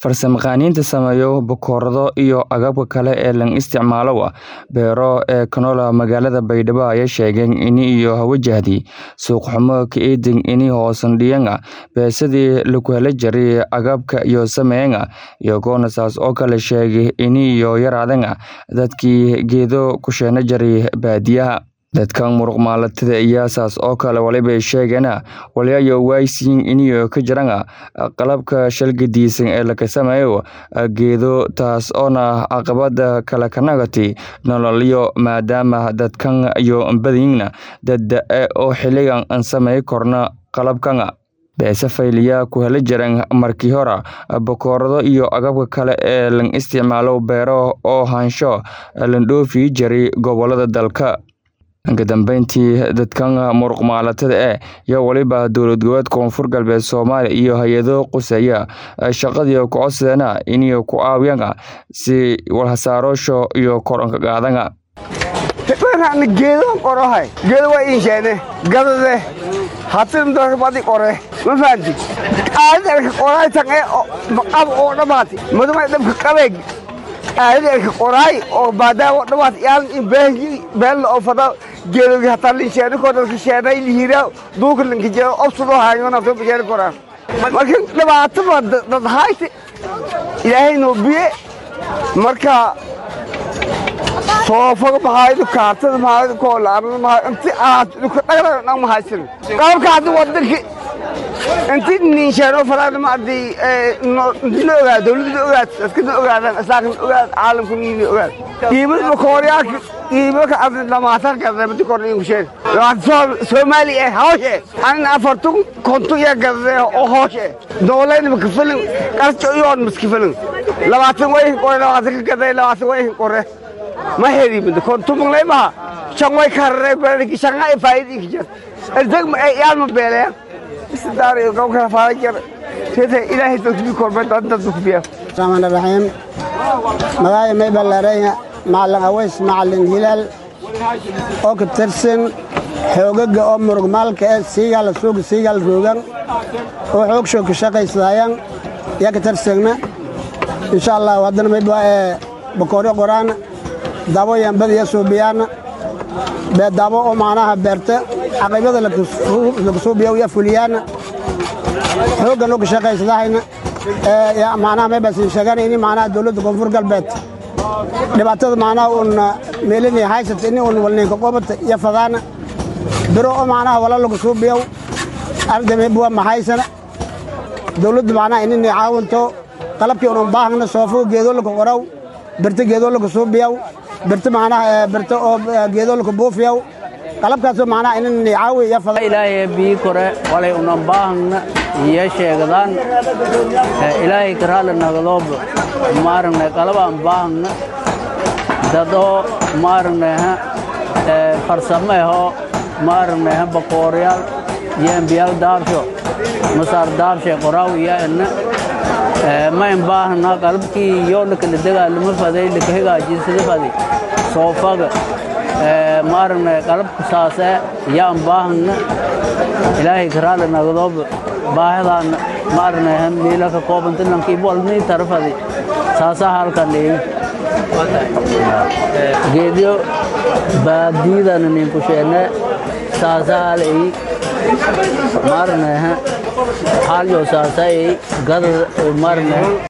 farsamayaqaaniinta sameeya bakoorado iyo agabka kale ee la isticmaalo beero ee canola magaalada baydhabo ayaa sheegeen ini iyo wajahdi suuq xumo ka eedin ini hoosandhiyan beesadii laku hela jiray agabka iyo sameeyan iyagoona saas oo kale sheegay ini iyo yaraadan dadkii geedo ku sheena jiray baadiyaha dadkan muruq maalatada ayaa saas oo kale walibay sheegeen waliyayo waaysiin iniyo ka jiran qalabka shalgadiisan ee laga sameeyo geedo taas oona caqabada kale ka nagati nololyo maadaama dadkan iyo badiyina dad oo xiligan aan samey korna qalabkan beese fayliyaa ku hela jiran markii hore bakoorado iyo agabka kale ee la isticmaalo beero oo haansho la dhoofi jiray gobolada dalka ka dambeyntii dadkan muruq maalatada eh iyo weliba dowlad goboleed koonfur galbeed soomaaliya iyo hay-ado quseeya shaqadii ku codsadeena inay ku caawiyaan si walhasaarosho iyo koranka qaadana geedo qorohay geedo waa insheene gadade hatin darbadi qore ma fahanti aadalka qoraay tange qab oo dhamaati maduma dhabka qabeeg aadalka qoraay oo baadaama dhamaat yaan in beehji beel oo fada geedogi hataa linsheene ko dalka sheenay lihira duuka linka jero obsudo haayo nafto bajeel koraa marka dhibaato ba dad hayte ilaahay noo biye marka soofaga mahaydo kaartada mahaydo koolaanada mahaydo inti aad dhulka dhagdhag dhan mahaysan qalabka haddi wadanki inti ninsheeno faraana ma adii intina ogaad dowladda ogaad askada ogaadaan asaakana ogaad caalamka niina ogaad qiimada bakooryaaka qiimaka adi lamaatan gadade madi kordhin kusheen soomaali eh hooshe anin afartun kontu iya gadade oo hooshe noolayna makafalin qarjo iyoon maskafalin labaatan wayhin qore labaatan ka gaday labaatan wayhin qore ma herimid kontumanglay maha shanway karare beerki shanga ay faayidi kijar erdag ma ay yaalma beelaya isdaar iyo gaw kala faara jar sida ilaahay dadku korba dad dad ku biya rahmaan rahiim magaayo may ballaareeya macalin aways macalin hilaal oo ka tirsan xoogaga oo murugmaalka ee siigaal suuga siigaal roogan oo xoog shoog ka shaqaysadayaan yaa ka tirsagna insha allah haddana maybaa ee bakooryo qoraana dabo yambadiya suubiyaana beedabo oo macnaha beerta caqaybada laga suubiya ya fuliyaana xooggan oo ka shaqaysadahayna macnaha maybasin sheegana ini macnaha dowladda koonfur galbeed dhibaatada macnaha uun meelinay haysata ini uun walninka qobata iyo fadaana biro oo macnaha wala laga suubiyaw arda maybuwa mahaysana dowladda macnaha inini caawinto qalabkii unan baahna soofo geedo laka qoraw birta geedo laka suubiyaw birta macnaha birta oo geedo laka buufiyaw qalabkaasoo macnaha inani caawi iyo fada ilaahay bii kore walay unan baahna iyo sheegdaan ilaahay karaala nagadoob maaragna qalabaan baahna dadoo maaragnaha farsamo ahoo maaragnaha bakooryaal iyo embiyaal daabsho masaar daabshe qoraaw iyo ina mayn baahna qalabkii yoo lakala dagaalama faday laka hagaajisada faday soofaga maaragna qalabka saase yaan baahna ilaahay karaala nagadoob baahidaan maaragna miila ka koobanta lankiibu walnii tarafadi saasaa halkan dheegi geedyo baadiidana ninku sheene saasaa hal eyi maaragna halyo saasa eyi gadad maaragna